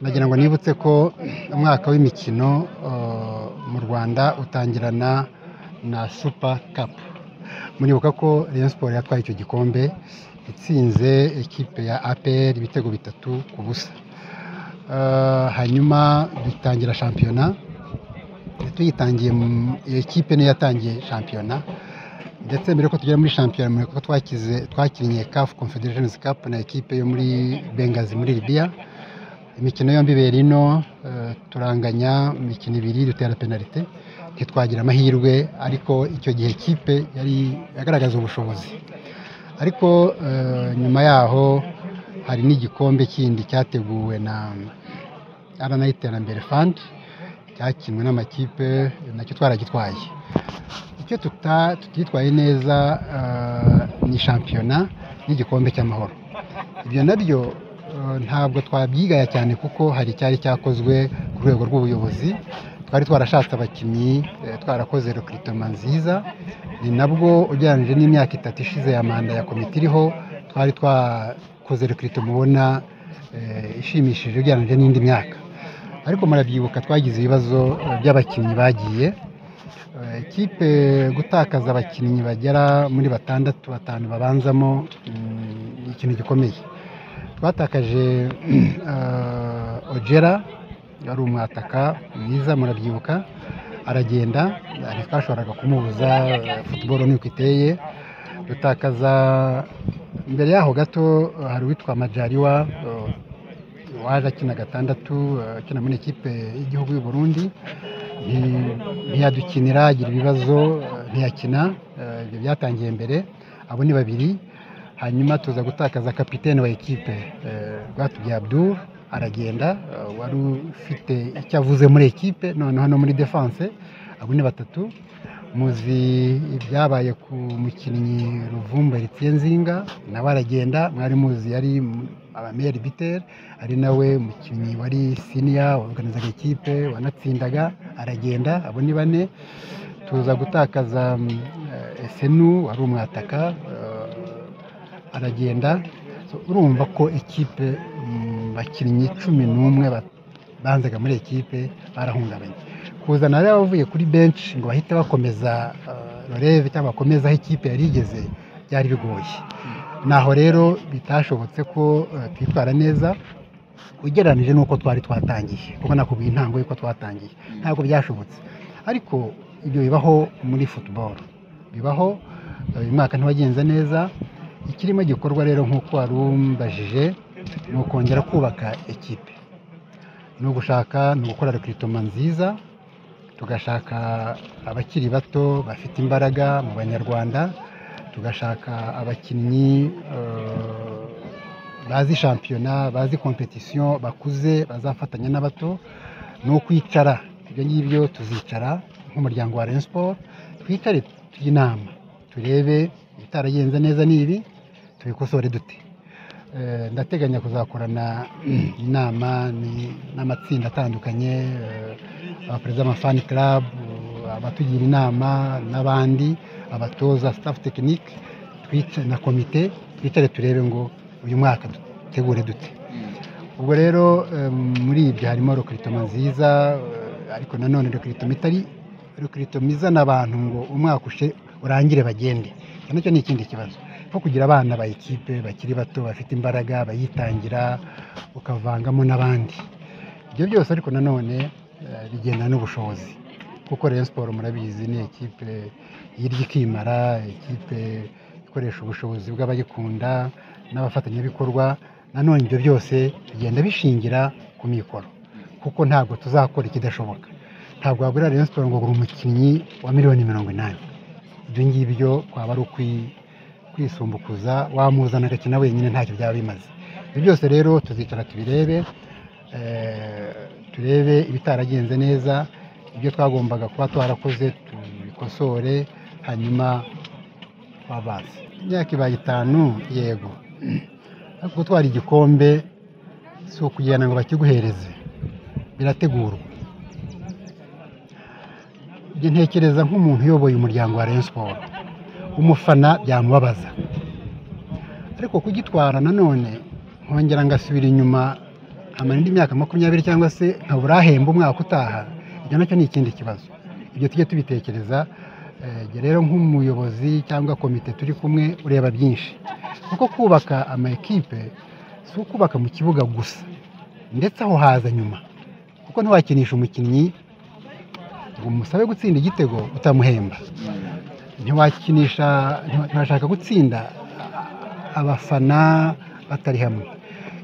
uretse ko umwaka w'imikino mu Rwanda utangirana na Super Cup muribuka ko Rayon Sports yatwaye icyo gikombe itsinze ikipe ya APR ibitego bitatu ku busa Eh, hanyuma dutangira shampiyona tuyitangiye mu- iyo kipe niyo yatangiye shampiyona ndetse mbere yuko tugera muri shampiyona mureka ko twakize twakinnye CAF Confederations Cup na ekipe yo muri Bengazi muri Libya imikino yombi ibera ino eh, turanganya imikino ibiri dutera penalite ntitwagira amahirwe ariko icyo gihe kipe yari yagaragaza ubushobozi ariko eh, nyuma yaho hari n'igikombe kindi cyateguwe na RNA Iterambere Fund cyakinwe n'amakipe nacyo twaragitwaye icyo tuta- tutitwaye neza eh, ni shampiyona n'igikombe cy'amahoro ibyo nabyo eh, ntabwo twabyigaya cyane kuko hari icyari cyakozwe ku rwego rw'ubuyobozi twari twarashatse abakinnyi eh, twarakoze rekiritoma nziza ni nabwo ugereranyije n'imyaka itatu ishize ya manda ya komite iriho twari twakoze rekiritoma ubona eh, ishimishije ugereranyije n'indi myaka ariko murabyibuka twagize ibibazo eh, by'abakinnyi bagiye Eh, ikipe gutakaza abakinnyi bagera muri batandatu batanu babanzamo mm, ni ikintu gikomeye twatakaje eh, ojera yari umwataka mwiza murabyibuka aragenda ntitwashoboraga kumubuza eh, football nuko iteye dutakaza imbere yaho gato eh, hari uwitwa majariwa eh, waje akina gatandatu eh, akina muri ikipe y'igihugu y'u Burundi nti- ntiyadukinira agira ibibazo eh, ntiyakina eh, ibyo byatangiye mbere abo ni babiri hanyuma tuza gutakaza kapitene wa ekipe eh, Rwatubyaye Abdul aragenda eh, wari ufite icyo avuze muri ekipe noneho no muri defense abo ni batatu muzi ibyabaye ku mukinnyi Ruvumba Ritsenzinga nawe aragenda mwari muzi yari abameri biteri ari nawe umukinnyi wari siniya waganirizaga ikipe wanatsindaga aragenda abo ni bane tuza gutakaza mm, eh, Esenu wari umwataka eh, aragenda So, urumva ko ikipe mm, bakinnyi cumi n'umwe ba- banzaga muri ekipe barahungabanye kuzana rero abavuye kuri benshi ngo bahite bakomeza eh, roreve cyangwa bakomeze aho ikipe yari igeze byari bigoye naho rero bitashobotse ko eh, twitwara neza ugereranije n'uko twari twatangiye kuko nakubwiye intango y'uko twatangiye ntabwo byashobotse ariko ibyo bibaho muri football bibaho eh, uyu mwaka ntiwagenze neza ikirimo gikorwa rero nk'uko wari umbajije ni ukongera kubaka ekipe ni ugushaka ni ugukora rekiritoma nziza tugashaka abakiri bato bafite imbaraga mu banyarwanda tugashaka abakinnyi eh, bazi shampiyona bazi kompetisiyo bakuze bazafatanya n'abato ni ukwicara ibyo ngibyo tuzicara nk'umuryango wa Rayon Sport twicare tujye inama turebe ibitaragenze neza n'ibi tubikosore dute Eh, ndateganya kuzakorana inama ni- n'amatsinda atandukanye eh, abaperezida b'amafani club eh, abatugira inama n'abandi abatoza staff technique twica- na komite twicare turebe ngo uyu mwaka dutegure dute ubwo rero eh, muri ibyo harimo rekiritoma nziza eh, ariko nanone rekiritoma itari rekiritoma izana abantu ngo umwaka ushe- urangire bagende Icyo nacyo ni ikindi kibazo nko kugira abana ba ekipe bakiri bato bafite imbaraga bayitangira ukavangamo n'abandi ibyo byose ariko nanone eh, bigendana n'ubushobozi kuko Rayon Sports murabizi ni ekipe yirya ikimara ekipe ikoresha ubushobozi bw'abayikunda n'abafatanyabikorwa nanone ibyo byose bigenda bishingira ku mikoro kuko ntabwo tuzakora ikidashoboka ntabwo wagura Rayon Sports ngo ugura umukinnyi wa miliyoni mirongo inani ibyo ngibyo kwaba ari ukwi- kwisumbukuza wamuzana agakina wenyine ntacyo byaba bimaze ibyo byose rero tuzicara tubirebe eh, turebe ibitaragenze neza ibyo twagombaga kuba twarakoze tubikosore hanyuma twabaze imyaka ibaye itanu yego ariko gutwara igikombe si ukugenda ngo bakiguhereze birategurwa njye ntekereza nk'umuntu uyoboye umuryango wa Rayon Sports umufana byamubabaza ariko kugitwara nanone nkongera ngasubira inyuma amara indi myaka makumyabiri cyangwa se nkabura ahemba umwaka utaha ibyo nacyo ni ikindi kibazo ibyo tujye tubitekereza Eh, jye rero nk'umuyobozi cyangwa komite turi kumwe ureba byinshi kuko kubaka ama ekipe si ukubaka mu kibuga gusa ndetse aho haza nyuma kuko ntiwakinisha umukinnyi ngo umusabe gutsinda igitego utamuhemba ntiwakinisha ntiwa- ntiwashaka gutsinda abafana batari hamwe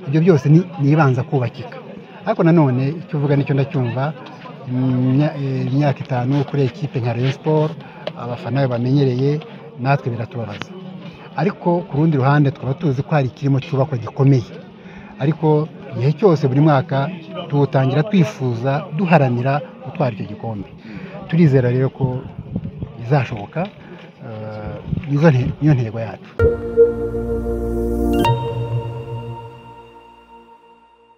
ibyo byose ni ni ibanza kubakika ariko nanone icyo uvuga nicyo ndacyumva imya- eh, imyaka itanu kuri ekipe nka Rayon Sport abafana be bamenyereye natwe biratubabaza ariko ku rundi ruhande twaba tuzi ko hari ikirimo cyubakwa gikomeye ariko igihe cyose buri mwaka tuwutangira twifuza duharanira gutwara icyo gikombe turizera rero ko bizashoboka eh, nizo nte- niyo ntego yacu